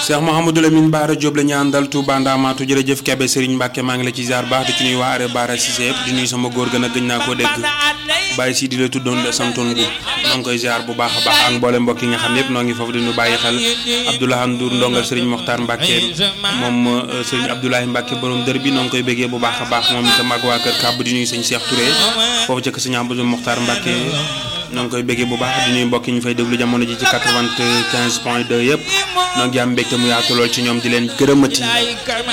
Cheikh Mouhamadou Lamine Bara Diop la ñu àndal Touba Ndamatou jërëjëf Kebe Serigne Mbacke maa ngi la ci ziar baax di ci nuyu waa Are Bara Cissé yëpp di nuyu sama góor gën a gëj naa koo dégg bàyyi si di la tuddoon de santoon gu noo ngi koy ziar bu baax a baax ak mboole mbokk yi nga xam yëpp noo ngi foofu di ñu bàyyi xel Abdoulaye Ndour ndongal Serigne Mokhtar Mbacke moom Serigne Abdoulaye Mbacke borom dër bi noo ngi koy béggee bu baax a baax moom itam ak waa kër kàbb di nuyu sëñ Cheikh Touré foofu jëkk sëñ Abdou Mokhtar Mbacke noo ngi koy béggee bu baax di nuyu mbokk yi ñu fay déglu jamono ji ci 95 point 2 yëpp noo ngi am mbégte mu yaatu lool ci ñoom di leen gërëmati